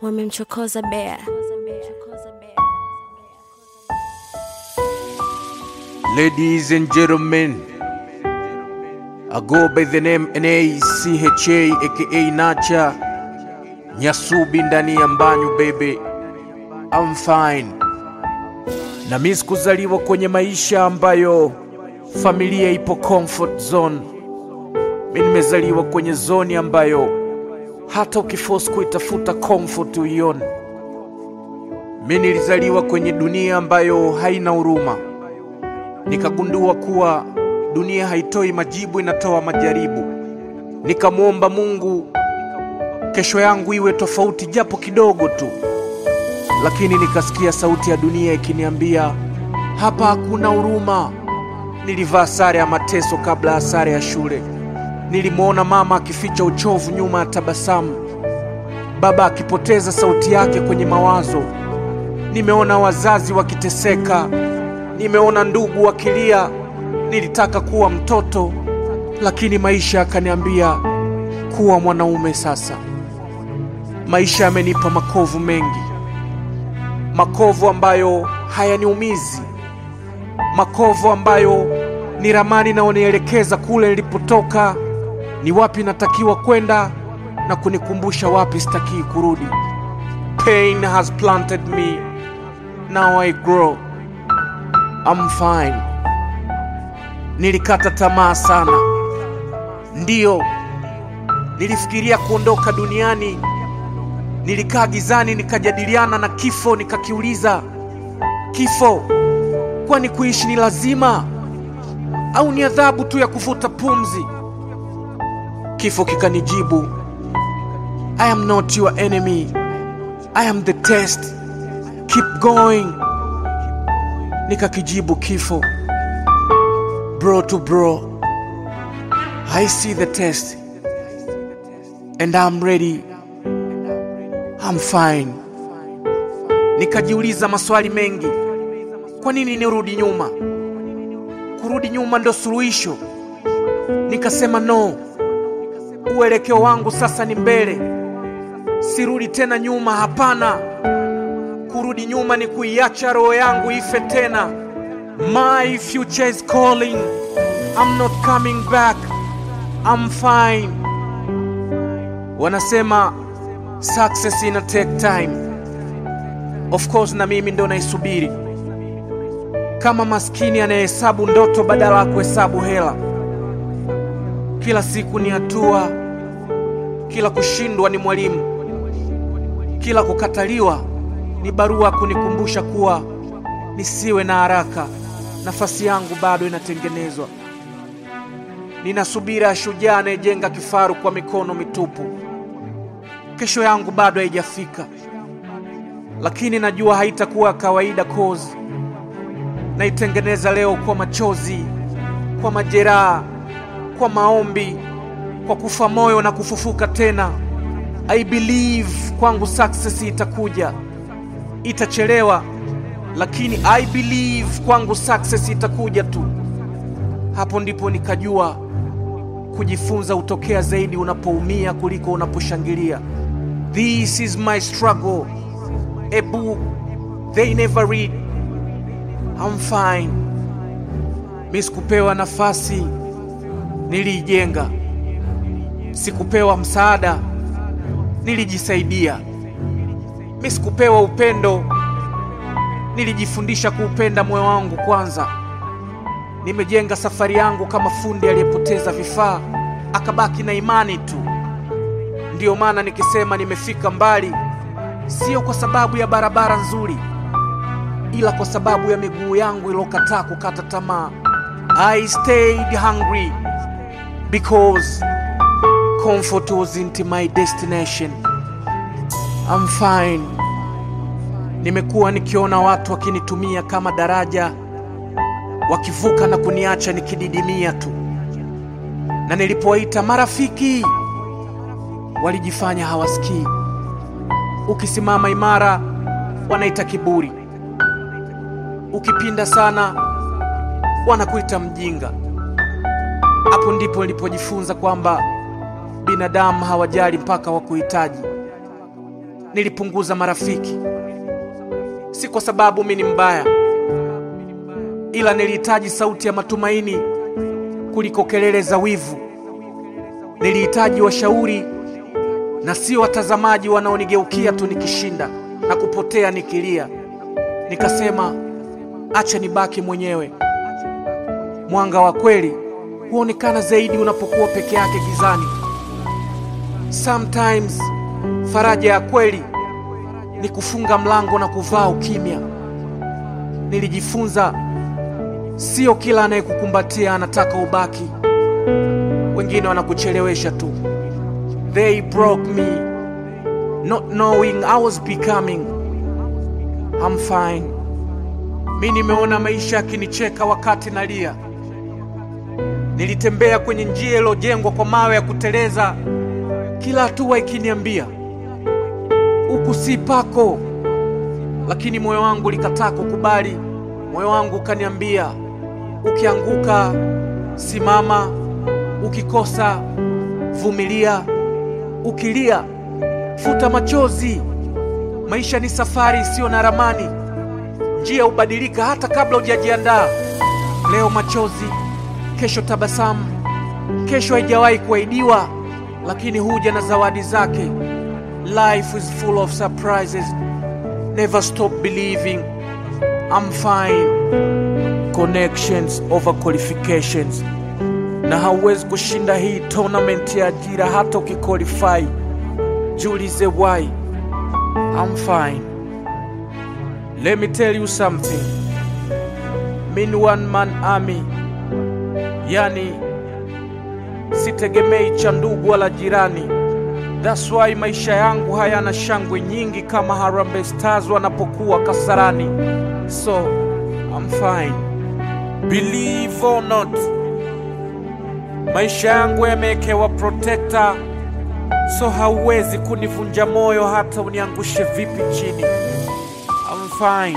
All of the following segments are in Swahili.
wamemchokoza bea. Ladies and gentlemen, I go by the name NACHA aka Nacha Nyasubi ndani ya mbanyu baby, I'm fine. Na mimi sikuzaliwa kwenye maisha ambayo familia ipo comfort zone. Mimi nimezaliwa kwenye zoni ambayo hata ukiforce kuitafuta comfort uione. Mimi nilizaliwa kwenye dunia ambayo haina huruma nikagundua kuwa dunia haitoi majibu, inatoa majaribu. Nikamwomba Mungu kesho yangu iwe tofauti japo kidogo tu, lakini nikasikia sauti ya dunia ikiniambia hapa hakuna huruma. Nilivaa sare ya mateso kabla ya sare ya shule. Nilimwona mama akificha uchovu nyuma ya tabasamu, baba akipoteza sauti yake kwenye mawazo. Nimeona wazazi wakiteseka, nimeona ndugu wakilia. Nilitaka kuwa mtoto, lakini maisha yakaniambia kuwa mwanaume. Sasa maisha yamenipa makovu mengi, makovu ambayo hayaniumizi, makovu ambayo ni ramani inayonielekeza kule nilipotoka, ni wapi natakiwa kwenda na kunikumbusha wapi sitakii kurudi. Pain has planted me, now I grow. I'm fine. Nilikata tamaa sana, ndiyo, nilifikiria kuondoka duniani. Nilikaa gizani, nikajadiliana na kifo, nikakiuliza kifo, kwani kuishi ni lazima au ni adhabu tu ya kuvuta pumzi? Kifo kikanijibu, I am not your enemy, I am the test, keep going. Nikakijibu kifo, bro to bro, I see the test and I'm ready, I'm fine. Nikajiuliza maswali mengi, kwa nini nirudi nyuma? Kurudi nyuma ndo suluhisho? Nikasema no, uelekeo wangu sasa ni mbele, sirudi tena nyuma. Hapana, kurudi nyuma ni kuiacha roho yangu ife tena. My future is calling, I'm not coming back, I'm fine. Wanasema success ina take time, of course, na mimi ndo naisubiri kama maskini anayehesabu ndoto badala ya kuhesabu hela. Kila siku ni hatua, kila kushindwa ni mwalimu, kila kukataliwa ni barua kunikumbusha kuwa nisiwe na haraka, nafasi yangu bado inatengenezwa. Nina subira ya shujaa anayejenga kifaru kwa mikono mitupu. Kesho yangu bado haijafika, lakini najua haitakuwa kawaida cause naitengeneza leo kwa machozi, kwa majeraha, kwa maombi, kwa kufa moyo na kufufuka tena. I believe kwangu success itakuja, itachelewa, lakini I believe kwangu success itakuja tu. Hapo ndipo nikajua kujifunza hutokea zaidi unapoumia kuliko unaposhangilia. This is my struggle, a book they never read. I'm fine. Mi sikupewa nafasi, niliijenga. Sikupewa msaada, nilijisaidia. Mi sikupewa upendo, nilijifundisha kuupenda moyo wangu kwanza. Nimejenga safari yangu kama fundi aliyepoteza vifaa akabaki na imani tu. Ndiyo maana nikisema nimefika mbali, sio kwa sababu ya barabara nzuri ila kwa sababu ya miguu yangu iliyokataa kukata tamaa. I stayed hungry because comfort wasn't my destination. I'm fine. Nimekuwa nikiona watu wakinitumia kama daraja, wakivuka na kuniacha nikididimia tu, na nilipowaita marafiki walijifanya hawasikii. Ukisimama imara wanaita kiburi ukipinda sana wanakuita mjinga. Hapo ndipo nilipojifunza kwamba binadamu hawajali mpaka wakuhitaji. nilipunguza marafiki, si kwa sababu mi ni mbaya, ila nilihitaji sauti ya matumaini kuliko kelele za wivu. Nilihitaji washauri na sio watazamaji wanaonigeukia tu nikishinda na kupotea nikilia. Nikasema acha nibaki mwenyewe. Mwanga wa kweli huonekana zaidi unapokuwa peke yake gizani. Sometimes faraja ya kweli ni kufunga mlango na kuvaa ukimya. Nilijifunza sio kila anayekukumbatia anataka ubaki. Wengine wanakuchelewesha tu. They broke me not knowing I was becoming. I'm fine. Mi nimeona maisha yakinicheka wakati nalia. Nilitembea kwenye njia iliyojengwa kwa mawe ya kuteleza, kila hatua ikiniambia huku si pako, lakini moyo wangu likataa kukubali. Moyo wangu ukaniambia, ukianguka simama, ukikosa vumilia, ukilia futa machozi. Maisha ni safari isiyo na ramani, njia hubadilika hata kabla hujajiandaa. Leo machozi, kesho tabasamu, kesho haijawahi kuahidiwa, lakini huja na zawadi zake. Life is full of surprises. Never stop believing. I'm fine. Connections over qualifications. Na hauwezi kushinda hii tournament ya ajira hata ukiqualify. Jiulize why. I'm fine. Let me tell you something. Min one man army. Yani sitegemei cha ndugu wala jirani. That's why maisha yangu hayana shangwe nyingi kama Harambee Stars wanapokuwa Kasarani. So I'm fine. Believe or not, maisha yangu yamewekewa protector, so hauwezi kunivunja moyo hata uniangushe vipi chini. I'm fine.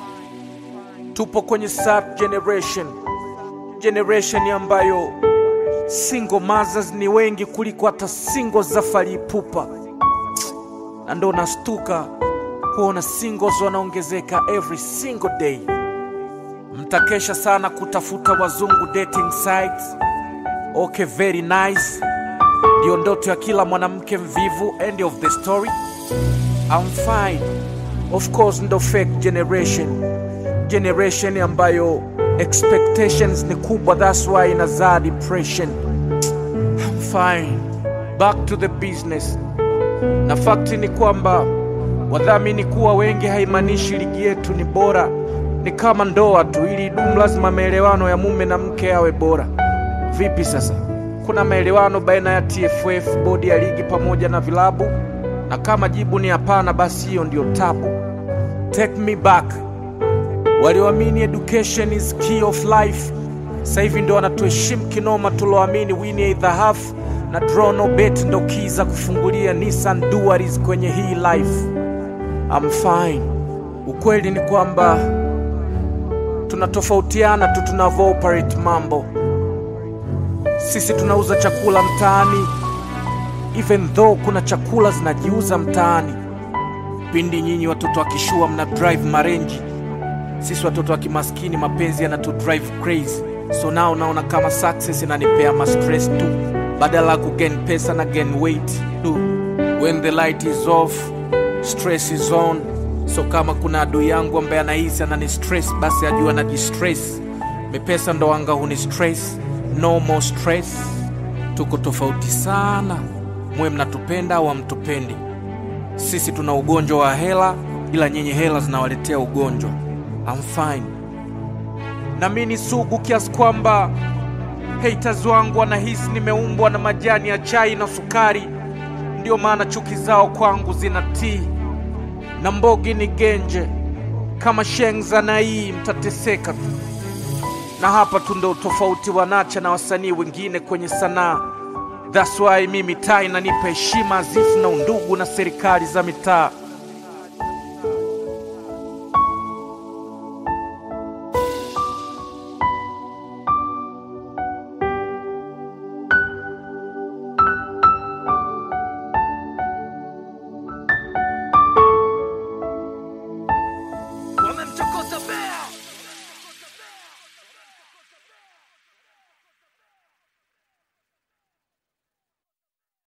Tupo kwenye sub generation, generation ambayo single mothers ni wengi kuliko hata single za Fally Ipupa, na ndo nastuka kuona singles wanaongezeka every single day. Mtakesha sana kutafuta wazungu dating sites. Okay, very nice, ndiyo ndoto ya kila mwanamke mvivu. End of the story. I'm fine. Of course, ndo fake generation, generation ambayo expectations ni kubwa, that's why inazaa depression. I'm fine. Back to the business. Na fakti ni kwamba wadhamini kuwa wengi haimaanishi ligi yetu ni bora. Ni kama ndoa tu, ili idumu lazima maelewano ya mume na mke yawe bora. Vipi sasa? Kuna maelewano baina ya TFF, bodi ya ligi pamoja na vilabu? Na kama jibu ni hapana, basi hiyo ndio tabu. Take me back walioamini education is key of life sasa hivi ndo wanatuheshimu kinoma. Tuloamini win either half na draw no bet ndo key za kufungulia Nissan Duaris kwenye hii life. I'm fine. Ukweli ni kwamba tunatofautiana tu tunavyo operate mambo. Sisi tunauza chakula mtaani, even though kuna chakula zinajiuza mtaani. Pindi nyinyi watoto wa kishua mna drive marenji sisi watoto wa kimaskini mapenzi yanatu drive crazy, so nao naona kama success inanipea ma stress tu, badala ya kugain pesa na gain weight tu. When the light is off, stress is on. So kama kuna adui yangu ambaye anahisi anani stress, basi ajua na distress. Mepesa ndo anga huni stress, no more stress. Tuko tofauti sana, mwe mnatupenda au hamtupendi. Sisi tuna ugonjwa wa hela, ila nyinyi hela zinawaletea ugonjwa. I'm fine. Na mimi ni sugu kiasi kwamba haters wangu wanahisi nimeumbwa na majani ya chai na sukari, ndio maana chuki zao kwangu zinatii. Na mbogi ni genje kama shengza na hii, mtateseka tu. Na hapa tu ndo tofauti wa Nacha na wasanii wengine kwenye sanaa. That's why mimi taa inanipa heshima azifu na undugu na serikali za mitaa.